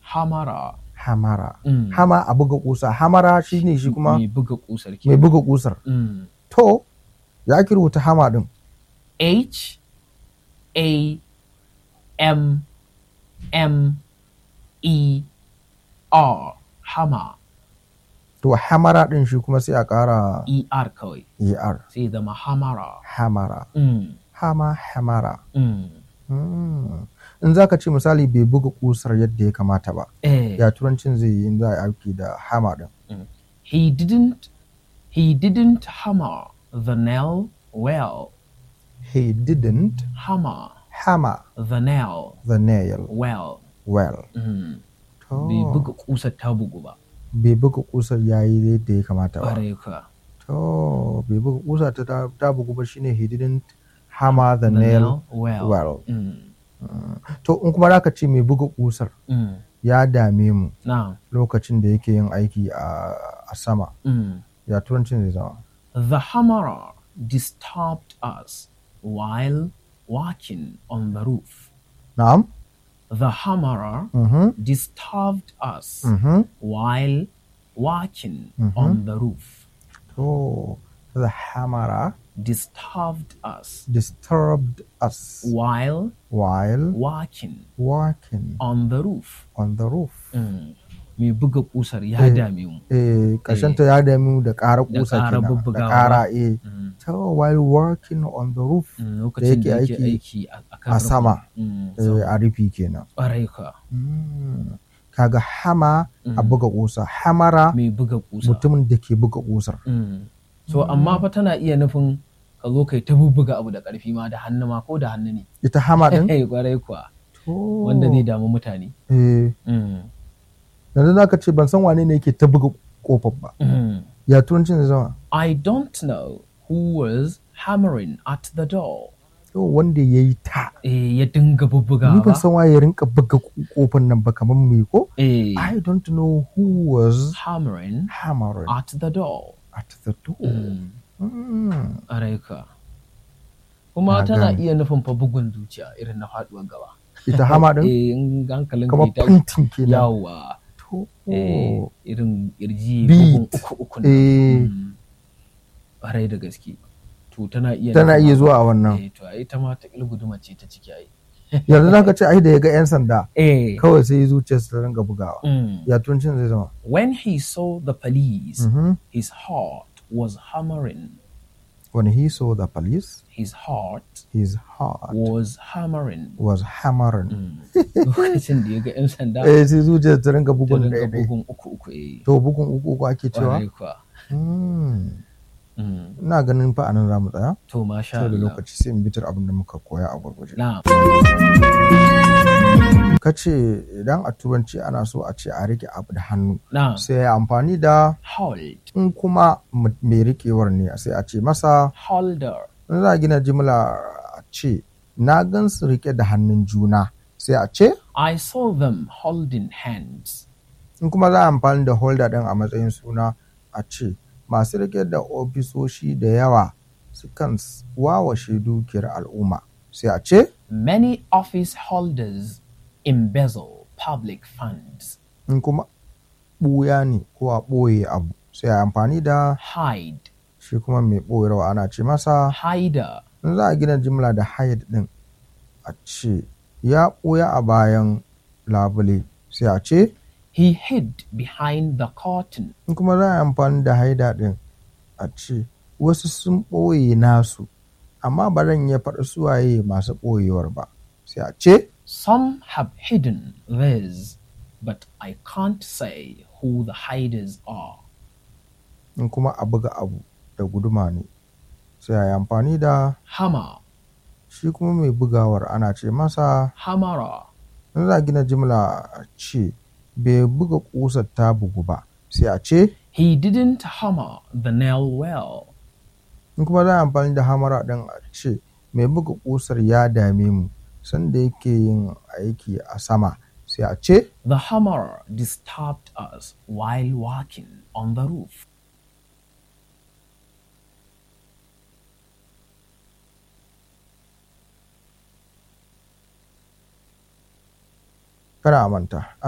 hamara hamara Mm. hama a buga kusa hamara shine shi kuma mai buga kusar ke mai buga kusar Mm. to ya ake rubuta hama din H A M M E R hammer to hamara din shi kuma sai a ƙara E R kawai er sai ya zama hamara hamara mm. hama hamara Mm. Mm. in za ka ce misali bai buga kusar yadda ya kamata ba Eh, ya turancin zai yi in za a yi aiki da hama din he didn't he didn't hammer the nail well he didn't hammer hammer the nail the nail well well mm. to bai buga kusar ta bugu ba bai buga kusar yayi yadda ya kamata ba ƙwarai ka to bai buga kusa ta ta- ta bugu ba shine he didn't hammer the, the nail nail well, well Mm. to in kuma zaka ce mai buga kusar Mm. ya dame mu now lokacin da yake yin aiki a, a sama mm. ya turancin zai zama The hammerer disturbed us while walking on the roof. na'am The hammerer mhm disturbed us mhm while walking on the roof. to the hammerer Disturbed us disturbed us while while walking walking on the roof. on the roof Mm. Mai buga kusar ya dame mu. eh ta ya dame mu da ƙara Da kusa ƙara kenan da bubbugawa ƙara ba. eh Mm. to while working on the roof Mm, Lokacin da yake yake aiki aiki a a kan a rufin. sama Mm, eh, sama. a rufi kenan Ƙwarai ka. Mm. kaga hama a buga kusa hamara Mai buga kusa. mutumin da ke buga kusar Mm. So amma fa tana iya nufin ka zo kai ta bubbuga abu da ƙarfi ma da hannu ma ko da hannu ne. ita hama din Eh kwarai kuwa To. wanda zai damu mutane. eh Mm. yanzu zaka ce ban san wane ne yake ta buga kofar ba Mm. ya turancin zai zama I don't know who was hammering at the door. to wanda ya yi ta Eh ya dinga bubbuga ni ban ba. san waye ya rinka buga kofar nan ba kamar me ko Eh I don't know who was hammering hammering at the door. at the door Mm. Mm. Ƙwarai ka. Kuma Na tana gane. iya nufin fa bugun zuciya irin na faɗuwar gaba. ita hama din Eh in hankalin kamar ka ya tashi. fantin kenan Yawwa. to Eh, irin kirji Beat. bugun uku uku nan. Eh. Mm. Ƙwarai da gaske. To tana iya tana nufin iya haka. zuwa a wannan Eh, to ai ta ma ta guduma ce ta ciki ai. yanzu zaka ce ai da ya ga yan sanda Eh. kawai sai zuciyarsa ta ringa bugawa Mm. ya turancin zai zama When he saw the police, Mhm. his heart was hammering. when he saw the police His heart his heart was hammering. was hammering Lokacin da ya ga 'yan sanda, eh sai zuciyar ta ringa ta bugun dinga ɗaya ɗaya bugun uku uku eh. to bugun uku uku ake cewa Ƙwarai kuwa. Hmm. Mm. ina ganin fa anan zamu tsaya To masha saboda Allah. lokaci sai in bitar abin da muka koya a gurguje Na'am. ka ce idan a turanci ana so a ce a rike abu da hannu Na'am. sai ya amfani da Hold. in kuma m- mai rikewar ne sai a ce masa Holder. in za a gina jimla a ce na gan su rike da hannun juna sai a ce I saw them holding hands. in kuma za a amfani da holder din a matsayin suna a ce masu rike da ofisoshi da yawa sukan s- wawashe dukiyar al'umma sai a ce Many office holders embezzle public funds. in kuma ɓuya ne ko a ɓoye abu sai a amfani da Hide. shi kuma mai ɓoyarwa ana ce masa Hider. in za a gina jimla da hide din a ce ya ɓuya a bayan labule sai a ce He hid behind the curtain. in kuma za a yi amfani da haida din a ce wasu sun ɓoye nasu amma ba zan iya faɗi suwaye masu ɓoyewar ba sai a ce Some have hidden theirs, but I can't say who the hiders are. in kuma a buga abu da guduma ne sai a yi amfani da Hammer. shi kuma mai bugawar ana ce masa Hammerer. in za a gina jimla a ce bai buga ƙusar ta bugu ba sai a ce He didn't hammer the nail well. in kuma za a amfani da hamara ɗin a ce mai buga ƙusar ya dame mu sanda yake yin aiki a sama sai a ce The hammerer disturbed us while walking on the roof. kada a manta